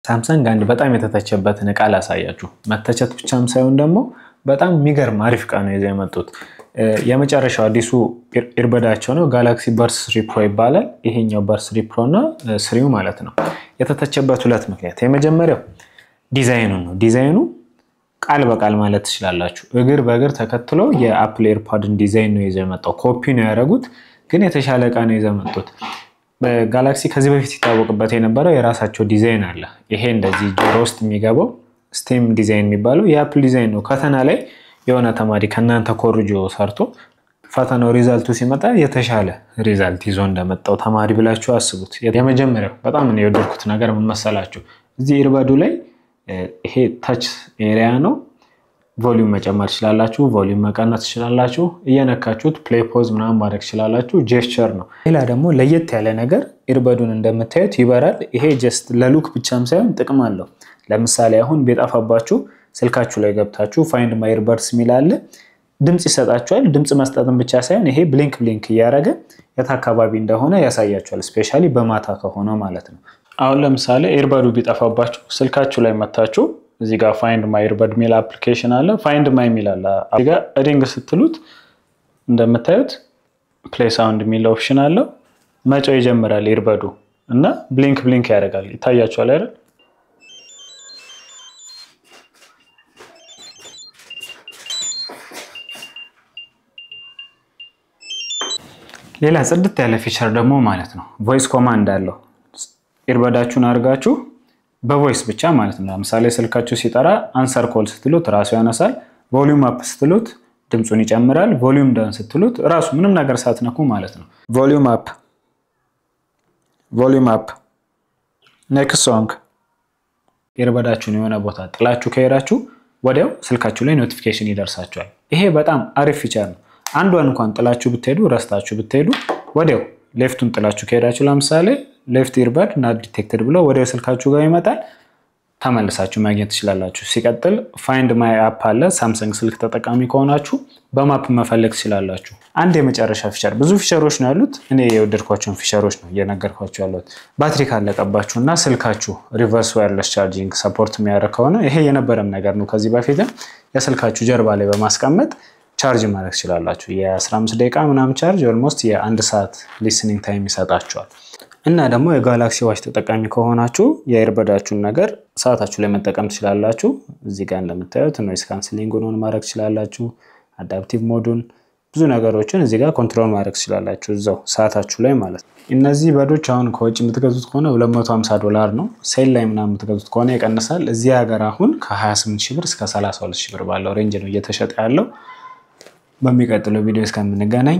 ሳምሰንግ አንድ በጣም የተተቸበትን እቃ ላሳያችሁ። መተቸት ብቻም ሳይሆን ደግሞ በጣም የሚገርም አሪፍ እቃ ነው ይዘው የመጡት። የመጨረሻው አዲሱ ኢርበዳቸው ነው። ጋላክሲ በርስ ስሪ ፕሮ ይባላል። ይሄኛው በርስ ስሪ ፕሮ እና ስሪው ማለት ነው። የተተቸበት ሁለት ምክንያት፣ የመጀመሪያው ዲዛይኑ ነው። ዲዛይኑ ቃል በቃል ማለት ትችላላችሁ። እግር በእግር ተከትሎ የአፕል ኤርፓድን ዲዛይን ነው ይዘው የመጣው። ኮፒ ነው ያደረጉት፣ ግን የተሻለ እቃ ነው ይዘው የመጡት። በጋላክሲ ከዚህ በፊት ይታወቅበት የነበረው የራሳቸው ዲዛይን አለ። ይሄ እንደዚህ ጆሮ ውስጥ የሚገባው ስቴም ዲዛይን የሚባለው የአፕል ዲዛይን ነው። ፈተና ላይ የሆነ ተማሪ ከእናንተ ኮርጆ ሰርቶ ፈተናው ሪዛልቱ ሲመጣ የተሻለ ሪዛልት ይዞ እንደመጣው ተማሪ ብላችሁ አስቡት። የመጀመሪያው በጣም ነው የወደድኩት ነገር ምን መሰላችሁ? እዚህ ኢርበዱ ላይ ይሄ ታች ኤሪያ ነው። ቮሊዩም መጨመር ትችላላችሁ፣ ቮሊዩም መቀነስ ትችላላችሁ። እየነካችሁት ፕሌይ ፖዝ ምናምን ማድረግ ትችላላችሁ። ጄስቸር ነው። ሌላ ደግሞ ለየት ያለ ነገር ኢርበዱን እንደምታዩት ይበራል። ይሄ ጀስት ለሉክ ብቻም ሳይሆን ጥቅም አለው። ለምሳሌ አሁን ቢጠፋባችሁ ስልካችሁ ላይ ገብታችሁ ፋይንድ ማይ ኢርበድስ የሚል አለ። ድምፅ ይሰጣችኋል። ድምፅ መስጠትን ብቻ ሳይሆን ይሄ ብሊንክ ብሊንክ እያደረገ የት አካባቢ እንደሆነ ያሳያችኋል። ስፔሻሊ በማታ ከሆነ ማለት ነው። አሁን ለምሳሌ ኤርበዱ ቢጠፋባችሁ ስልካችሁ ላይ መታችሁ እዚህ ጋር ፋይንድ ማይ ኢርበድ የሚል አፕሊኬሽን አለ። ፋይንድ ማይ የሚል አለ። እዚህ ጋር ሪንግ ስትሉት እንደምታዩት ፕሌይ ሳውንድ የሚል ኦፕሽን አለው። መጮህ ይጀምራል ኢርበዱ እና ብሊንክ ብሊንክ ያደርጋል። ይታያችኋል አይደል? ሌላ ጽድት ያለ ፊቸር ደግሞ ማለት ነው ቮይስ ኮማንድ አለው። ኢርበዳችሁን አድርጋችሁ በቮይስ ብቻ ማለት ነው። ለምሳሌ ስልካችሁ ሲጠራ አንሰር ኮል ስትሉት ራሱ ያነሳል። ቮሊዩም አፕ ስትሉት ድምፁን ይጨምራል። ቮሊዩም ዳውን ስትሉት ራሱ ምንም ነገር ሳትነኩ ማለት ነው። ቮሊዩም አፕ፣ ቮሊዩም አፕ፣ ኔክስት ሶንግ። ኢርበዳችሁን የሆነ ቦታ ጥላችሁ ከሄዳችሁ ወዲያው ስልካችሁ ላይ ኖቲፊኬሽን ይደርሳችኋል። ይሄ በጣም አሪፍ ፊቸር ነው። አንዷን እንኳን ጥላችሁ ብትሄዱ ረስታችሁ ብትሄዱ ወዲያው ሌፍቱን ጥላችሁ ከሄዳችሁ ለምሳሌ ሌፍት ኢርበድ ናት ዲቴክትድ ብሎ ወደ ስልካችሁ ጋር ይመጣል። ተመልሳችሁ ማግኘት ትችላላችሁ። ሲቀጥል ፋይንድ ማይ አፕ አለ። ሳምሰንግ ስልክ ተጠቃሚ ከሆናችሁ በማፕ መፈለግ ትችላላችሁ። አንድ የመጨረሻ ፊቸር፣ ብዙ ፊቸሮች ነው ያሉት። እኔ የወደድኳቸውን ፊቸሮች ነው እየነገርኳቸው ያሉት። ባትሪ ካለቀባችሁ እና ስልካችሁ ሪቨርስ ዋየርለስ ቻርጂንግ ሰፖርት የሚያደርግ ከሆነ ይሄ የነበረም ነገር ነው። ከዚህ በፊትም የስልካችሁ ጀርባ ላይ በማስቀመጥ ቻርጅ ማድረግ ትችላላችሁ። የ15 ደቂቃ ምናምን ቻርጅ ኦልሞስት የአንድ ሰዓት ሊስኒንግ ታይም ይሰጣችኋል። እና ደግሞ የጋላክሲ ዋች ተጠቃሚ ከሆናችሁ የኤርበዳችሁን ነገር ሰዓታችሁ ላይ መጠቀም ትችላላችሁ። እዚህ ጋር እንደምታዩት ኖይስ ካንስሊንጉን ኦን ማድረግ ትችላላችሁ። አዳፕቲቭ ሞዱን ብዙ ነገሮችን እዚህ ጋር ኮንትሮል ማድረግ ትችላላችሁ እዛው ሰዓታችሁ ላይ ማለት ነው። እነዚህ በዶች አሁን ከውጭ የምትገዙት ከሆነ 250 ዶላር ነው። ሴል ላይ ምናምን የምትገዙት ከሆነ ይቀንሳል። እዚህ ሀገር አሁን ከ28 ሺህ ብር እስከ 32 ሺህ ብር ባለው ሬንጅ ነው እየተሸጠ ያለው። በሚቀጥለው ቪዲዮ እስከምንገናኝ